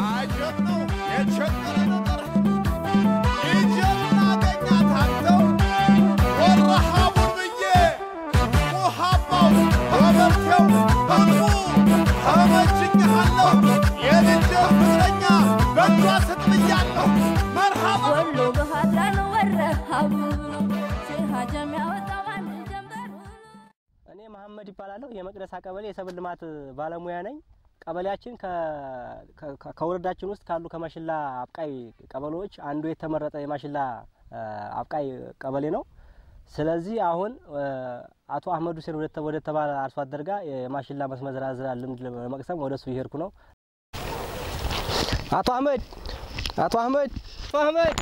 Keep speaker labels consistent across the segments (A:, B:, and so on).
A: አጀብ ነው የቸገረ ነገር ይጀምና አገኛታለሁ ወረሃቡን ብዬ ውሃባው በመርቴው በሙ ተመችኛለሁ የልጅ ፍቅረኛ በእጇ ስትብያለሁ መርሃባ
B: ወሎ በሃድራን ወረሃቡ ሲሃጀም ያወጣው አንድ ጀንበር
C: እኔ መሐመድ ይባላለሁ። የመቅደሳ ቀበሌ የሰብል ልማት ባለሙያ ነኝ። ቀበሌያችን ከ- ከ- ከወረዳችን ውስጥ ካሉ ከማሽላ አብቃይ ቀበሌዎች አንዱ የተመረጠ የማሽላ አ, አብቃይ ቀበሌ ነው። ስለዚህ አሁን አ, አቶ አህመድ ሁሴን ወደ- ወደ ተባለ አርሶ አደር ጋር የማሽላ መስመር ዝራ ልምድ ለመቅሰም ወደ እሱ እየሄድኩ ነው። አቶ አህመድ አቶ አህመድ አቶ አህመድ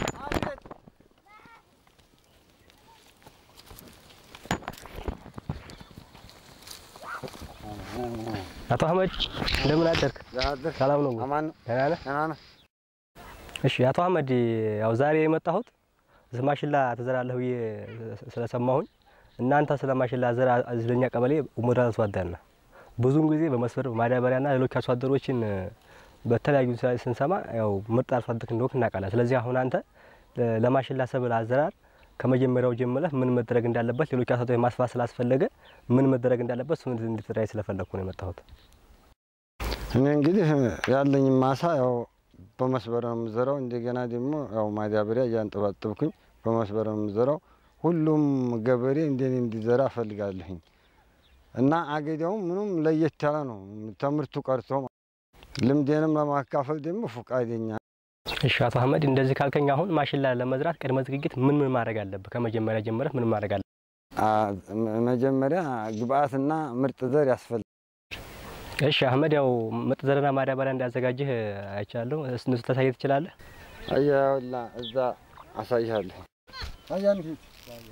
C: አቶ አህመድ እንደምን አደርክ? ሰላም ነው?
D: አማን ነው።
C: ደህና ነህ?
D: ደህና ነህ?
C: እሺ አቶ አህመድ ያው ዛሬ የመጣሁት ስለ ማሽላ ትዘራለህ ብዬ ስለሰማሁኝ እናንተ ስለ ማሽላ ዘር ዝለኛ ቀበሌ ሞዴል አርሶ አደር ነህ። ብዙውን ጊዜ በመስመር ማዳበሪያና ሌሎች አርሶ አደሮችን በተለያዩ ስራ ስንሰማ ያው ምርጥ አርሶ አደር እንደሆንክ እናውቃለን። ስለዚህ አሁን አንተ ለማሽላ ሰብል አዘራር ከመጀመሪያው ጀምረህ ምን መደረግ እንዳለበት ሌሎች አርሶ አደሮች ማስፋት ስላስፈለገ ምን መደረግ እንዳለበት እሱን እንድትረዳኝ ስለፈለግኩ ነው የመጣሁት።
D: እኔ እንግዲህ ያለኝ ማሳ ያው በመስበር ነው የምዘራው። እንደገና ደግሞ ያው ማዳበሪያ እያንጠባጠብኩኝ በመስበር ነው የምዘራው። ሁሉም ገበሬ እንደኔ እንዲዘራ እፈልጋለሁኝ እና አገዳውም ምኑም ለየት ያለ ነው ትምህርቱ ቀርቶ ማለት ነው። ልምዴንም ለማካፈል ደግሞ ፈቃደኛ
C: እሺ አቶ አህመድ እንደዚህ ካልከኝ አሁን ማሽላ ለመዝራት ቅድመ ዝግጅት ምን ምን ማድረግ አለብህ? ከመጀመሪያ ጀምረህ ምን ማድረግ አለብህ?
D: አ- መ- መጀመሪያ ግብአትና ምርጥ ዘር ያስፈልጋል።
C: እሺ አህመድ ያው ምርጥ ዘርና ማዳበሪያ እንዳዘጋጅህ አይቻለሁ። እነሱ ታሳየት ትችላለህ?
D: አያውላ እዛ አሳይሃለሁ። አያን ፊት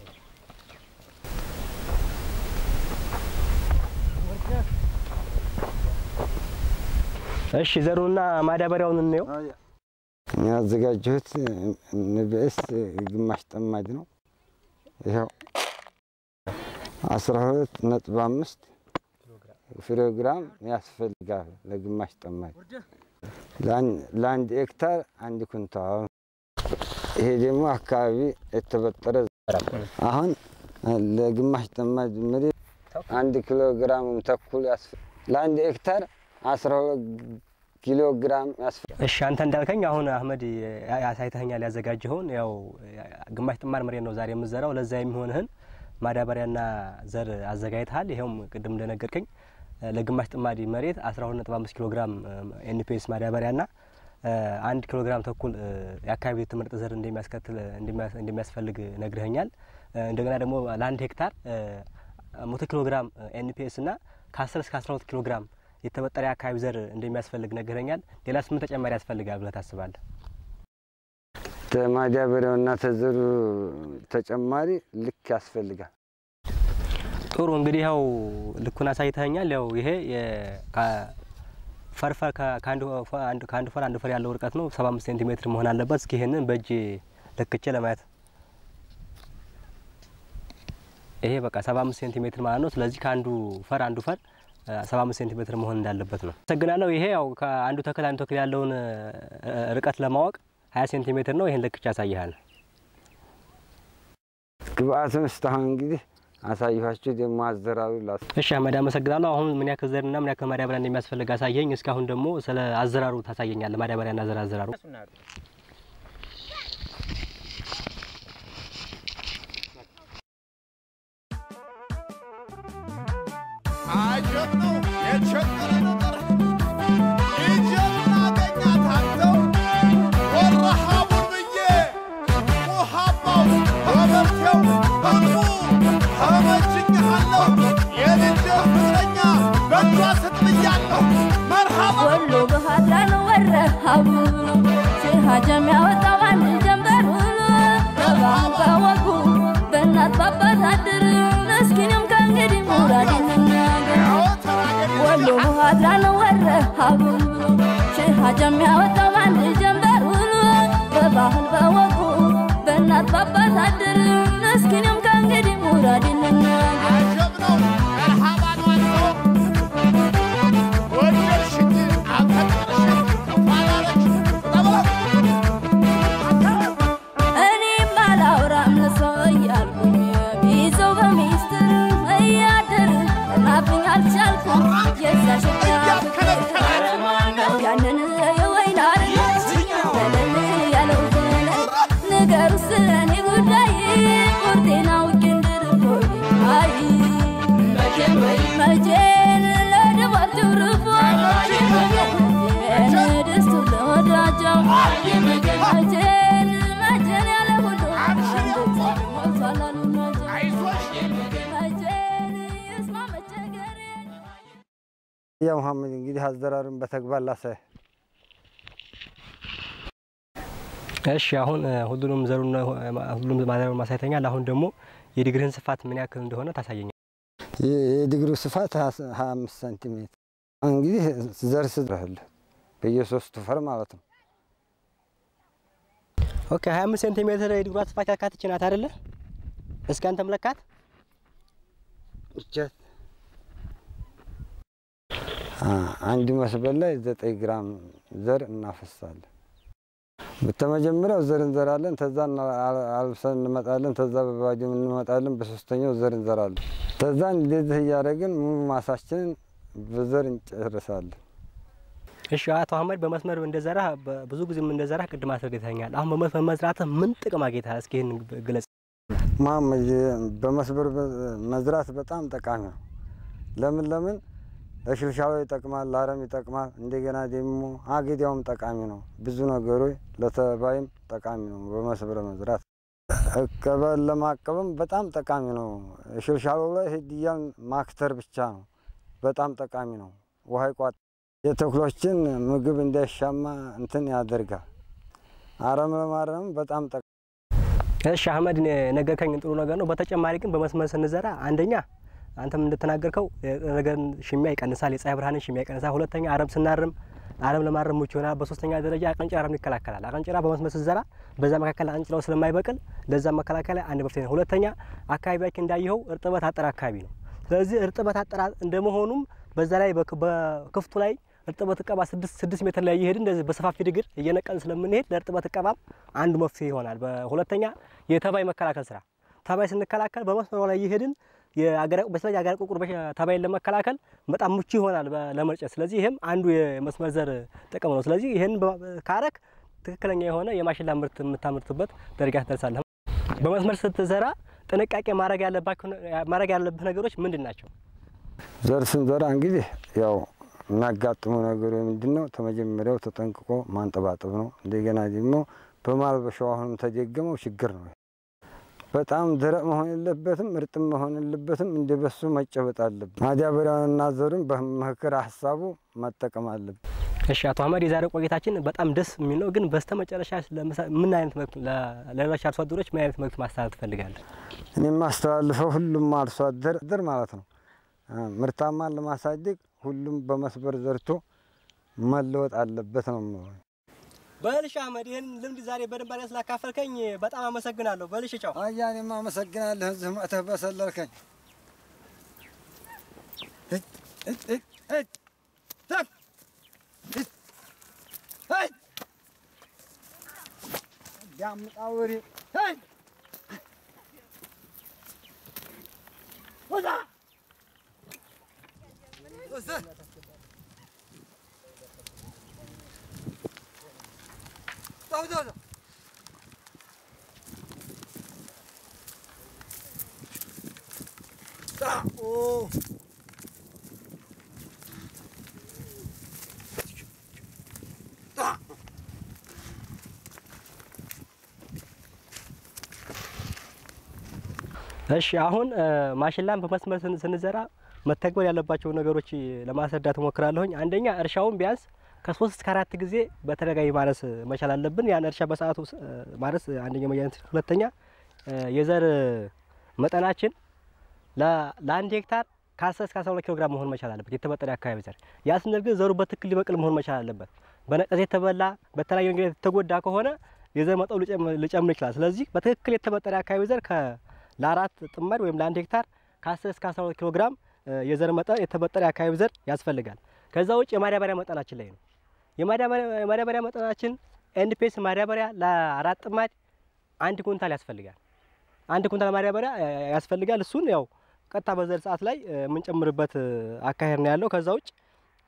C: እሺ ዘሩንና ማዳበሪያውን እንየው።
D: ያዘጋጀሁት ንብስ ግማሽ ጠማጅ ነው። ይኸው አስራ ሁለት ነጥብ አምስት ኪሎ ግራም ያስፈልጋል ለግማሽ ጠማጅ ለአን- ለአንድ ሄክታር አንድ ኩንታል። ይሄ ደግሞ አካባቢ የተበጠረ አሁን ለግማሽ ጠማጅ መሬት አንድ ኪሎ ግራም ተኩል ያስፈ- ለአንድ ሄክታር አስራ ሁለት ኪሎ ግራም ያስፈልጋል።
C: እሺ አንተ እንዳልከኝ አሁን አህመድ ያ- ያሳይተኸኛል ያዘጋጀኸውን ያው ግማሽ ጥማድ መሬት ነው ዛሬ የምዘራው። ለዛ የሚሆንህን ማዳበሪያና ዘር አዘጋጅተሃል። ይኸውም ቅድም እንደነገርከኝ ለግማሽ ጥማድ መሬት 12.5 ኪሎ ግራም ኤንፒኤስ ማዳበሪያና አንድ ኪሎ ግራም ተኩል የአካባቢ የተመረጠ ዘር እንደሚያስከትል እንደሚያስ- እንደሚያስፈልግ ነግረኸኛል። እንደገና ደግሞ ለአንድ ሄክታር መቶ ኪሎ ግራም ኤንፒኤስ እና ከ10 እስከ 12 ኪሎ ግራም የተበጠረ የአካባቢ ዘር እንደሚያስፈልግ ነግረኛል። ሌላስ ምን ተጨማሪ ያስፈልጋል ብለህ ታስባለህ?
D: ማዳበሪያውና ተዘሩ ተጨማሪ ልክ ያስፈልጋል።
C: ጥሩ እንግዲህ ያው ልኩን አሳይተኸኛል። ያው ይሄ የ- ከ- ፈርፈር ከ- ከአንድ ፈ- አንድ- ከአንድ ፈር አንድ ፈር ያለው ርቀት ነው። ሰባ አምስት ሴንቲሜትር መሆን አለበት። እስኪ ይሄንን በእጅ ለክቼ ለማየት ይሄ በቃ ሰባ አምስት ሴንቲሜትር ማለት ነው። ስለዚህ ከአንዱ ፈር አንዱ ፈር ሰባ አምስት ሴንቲሜትር መሆን እንዳለበት ነው። አመሰግናለሁ። ይሄ ያው ከአንዱ ተክል አንዱ ተክል ያለውን እ፣ ርቀት ለማወቅ ሀያ ሴንቲሜትር ነው። ይሄን ለክቼ ያሳይሃል።
D: ግብአቱን እስካሁን እንግዲህ አሳየኋችሁ። ደግሞ አዘራሩ ላስ
C: እሺ አህመድ አመሰግናለሁ። አሁን ምን ያክል ዘርና ምን ያክል ማዳበሪያ እንደሚያስፈልግ አሳየኝ። እስካሁን ደግሞ ስለ አዘራሩ ታሳየኛለህ። ማዳበሪያና ዘር አዘራሩ
A: አጀብ ነው የቸገረ ነገር ይጀምና አገኛታለሁ ወረሃቡን ብዬ ውሃባው በመርቴው በሙ ተመችኛለሁ የልጅ ፍቅረኛ በእጇ ስትብያለሁ መርሃባ
B: ወሎ በሃድራን ወረሃቡ ሲሃጀም ያወጣው አንድ ጀንበር በባህል በወጉ በእናት በአባት አድር እስኪንም ከእንግዲህ ሙራዴን ልናገር ወሎ በሃድራን ወረሃቡ ሲሃጀም ያወጣው አንድ ጀንበር በባህል በወጉ በእናት በአባት አድር እስኪንም ከእንግዲህ ሙራዴን ልናገር
A: አጀብ ነው መርሃባ ነው ወደድሽኝ አከበረሽኝ ኋላለች
D: ያ መሐመድ እንግዲህ አዘራሩን በተግባር ላሳይ።
C: እሺ አሁን እ፣ ሁሉንም ዘሩን እ፣ ሁሉንም ማዳበሪያውን ማሳይተኛል። አሁን ደግሞ የዲግሪህን ስፋት ምን ያክል እንደሆነ ታሳየኛል።
D: የዲግሪው ስፋት ሀያ አምስት ሴንቲሜትር እንግዲህ ዘር ስድረህልህ በየሶስቱ ፈር ማለት ነው።
C: ኦኬ 25 ሴንቲሜትር የዲግሯ ስፋት ያካትች ናት አይደለ? እስኪ አንተ መለካት።
D: እጀት አንድ መስበል ላይ ዘጠኝ ግራም ዘር እናፈሳለን። በተመጀመሪያው ዘር እንዘራለን፣ ተዛ አልብሰን እንመጣለን፣ ተዛ በባጆም እንመጣለን፣ በሶስተኛው ዘር እንዘራለን። ተዛ እንደዚህ እያደረግን ሙሉ ማሳችንን በዘር እንጨርሳለን።
C: እሺ አቶ አህመድ በመስመር እንደዘራ ብዙ ጊዜም እንደዘራ ቅድም አስረድተኛል። አሁን በመስመር መዝራትህ ምን ጥቅም አግኝተሃል? እስኪ ይህን ግለጽ።
D: መሀመድ በመስበር መዝራት በጣም ጠቃሚ ነው። ለምን ለምን ለሽልሻሎ ይጠቅማል፣ ለአረም ይጠቅማል። እንደገና ደግሞ አገዳውም ጠቃሚ ነው። ብዙ ነገሮች ለተባይም ጠቃሚ ነው። በመስበር መዝራት እቀበል ለማቀበም በጣም ጠቃሚ ነው። ሽልሻሎ ላይ ህድያን ማክተር ብቻ ነው። በጣም ጠቃሚ ነው። ውሃ ይቋጥ የተክሎችን ምግብ እንዳይሻማ እንትን ያደርጋል። አረም ለማረም በጣም ጠቃሚ
C: እሺ አህመድ ነገርከኝ፣ ጥሩ ነገር ነው። በተጨማሪ ግን በመስመር ስንዘራ አንደኛ አንተም እንደተናገርከው ነገርን ሽሚያ ይቀንሳል፣ የፀሐይ ብርሃንን ሽሚያ ይቀንሳል። ሁለተኛ አረም ስናርም አረም ለማረም ምቹ ይሆናል። በሶስተኛ ደረጃ አቀንጭራም ይከላከላል። አቀንጭራ በመስመር ስትዘራ በዛ መካከል አንጭራው ስለማይበቅል ለዛ መከላከያ አንድ መፍትሄ ነው። ሁለተኛ አካባቢያችን እንዳየኸው እርጥበት አጠር አካባቢ ነው። ስለዚህ እርጥበት አጠር እንደመሆኑም በዛ ላይ በክፍቱ ላይ እርጥበት እቀባ ስድስት ስድስት ሜትር ላይ እየሄድን እንደዚህ በሰፋፊ ድግር እየነቀልን ስለምንሄድ ለእርጥበት እቀባም አንዱ መፍትሄ ይሆናል። በሁለተኛ የተባይ መከላከል ስራ ተባይ ስንከላከል በመስመሩ ላይ እየሄድን የአገር በተለይ የአገር ቁቁር ተባይን ለመከላከል በጣም ምቹ ይሆናል ለመርጨት። ስለዚህ ይህም አንዱ የመስመር ዘር ጥቅም ነው። ስለዚህ ይህን ካረክ ትክክለኛ የሆነ የማሽላ ምርት የምታመርትበት ደረጃ ትደርሳለህ። በመስመር ስትዘራ ጥንቃቄ ማድረግ ያለብህ ነገሮች ምንድን ናቸው?
D: ዘር ስንዘራ እንግዲህ ያው የሚያጋጥሙ ነገሮች ምንድን ነው? ተመጀመሪያው ተጠንቅቆ ማንጠባጠብ ነው። እንደገና ደግሞ በማልበሻው አሁንም ተደገመው ችግር ነው። በጣም ደረቅ መሆን የለበትም፣ እርጥም መሆን የለበትም። እንደ በሱ መጨበጥ አለብን። ማዳበሪያውንና ዘሩን በምክር ሀሳቡ መጠቀም አለብን።
C: እሺ አቶ አህመድ የዛሬው ቆይታችን በጣም ደስ የሚል ነው። ግን በስተ መጨረሻ ምን አይነት መልዕክት ለሌሎች አርሶ አደሮች ምን አይነት መልዕክት ማስተላለፍ ትፈልጋለህ?
D: እኔ የማስተላልፈው ሁሉም አርሶ አደር ማለት ነው ምርታማን ለማሳደግ ሁሉም በመስበር ዘርቶ መለወጥ አለበት ነው የምለው።
C: በልሽ አህመድ ይህን ልምድ ዛሬ በደንብ አድርገህ ስላካፈልከኝ በጣም አመሰግናለሁ። በልሽ ቻው።
D: አያ እኔም አመሰግናለሁ እዚህ መጥተህ በሰለልከኝ። ያምጣውሪ
C: እሺ አሁን ማሽላን በመስመር ስንዘራ መተግበር ያለባቸው ነገሮች ለማስረዳት እሞክራለሁኝ። አንደኛ እርሻውን ቢያንስ ከሶስት እስከ አራት ጊዜ በተደጋጋሚ ማረስ መቻል አለብን። ያን እርሻ በሰዓቱ ማረስ አንደኛ መያነት። ሁለተኛ የዘር መጠናችን ለአንድ ሄክታር ከአስር እስከ አስራ ሁለት ኪሎ ግራም መሆን መቻል አለበት። የተበጠረ አካባቢ ዘር ያ ስንል ግን ዘሩ በትክክል ሊበቅል መሆን መቻል አለበት። በነቀዝ የተበላ በተለያዩ መንገድ የተጎዳ ከሆነ የዘር መጠኑ ሊጨምር ይችላል። ስለዚህ በትክክል የተበጠረ አካባቢ ዘር ለአራት ጥማድ ወይም ለአንድ ሄክታር ከ10 እስከ 12 ኪሎ ግራም የዘር መጠን የተበጠረ የአካባቢ ዘር ያስፈልጋል። ከዛ ውጭ የማዳበሪያ መጠናችን ላይ ነው። የማዳበሪያ መጠናችን ኤንፒኤስ ማዳበሪያ ለአራት ጥማድ አንድ ኩንታል ያስፈልጋል። አንድ ኩንታል ማዳበሪያ ያስፈልጋል። እሱን ያው ቀጥታ በዘር ሰዓት ላይ የምንጨምርበት አካሄድ ነው ያለው። ከዛ ውጭ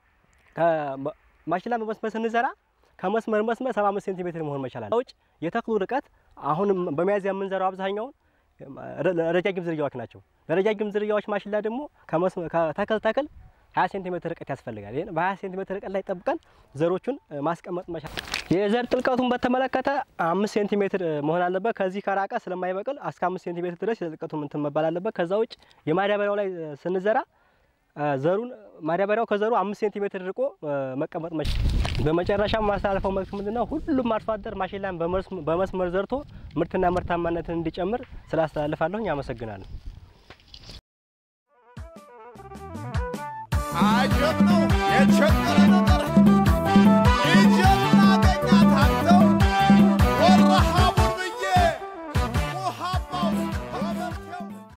C: ማሽላ በመስመር ስንዘራ ከመስመር መስመር 75 ሴንቲሜትር መሆን መቻል አለ። ውጭ የተክሉ ርቀት አሁንም በሚያዝያ የምንዘራው አብዛኛውን ረጃጅም ዝርያዎች ናቸው። ለረጃጅም ዝርያዎች ማሽላ ደግሞ ከተክል ተክል 20 ሴንቲሜትር ርቀት ያስፈልጋል። ይሄን በ20 ሴንቲሜትር ርቀት ላይ ጠብቀን ዘሮቹን ማስቀመጥ መቻል። የዘር ጥልቀቱን በተመለከተ አምስት ሴንቲሜትር መሆን አለበት። ከዚህ ከራቀ ስለማይበቅል እስከ አምስት ሴንቲሜትር ድረስ የዘር ጥልቀቱ እንትን መባል አለበት። ከዛ ውጭ የማዳበሪያው ላይ ስንዘራ አ፣ ዘሩን ማዳበሪያው ከዘሩ አምስት ሴንቲሜትር ርቆ አ፣ መቀመጥ መች በመጨረሻ ማስተላለፈው መልዕክት ምንድነው? ሁሉም አርሶ አደር ማሽላን በመስ- በመስመር ዘርቶ ምርትና ምርታማነትን እንዲጨምር ስላስተላልፋለሁኝ። አመሰግናለሁ።
A: አጀብ ነው የቸገረ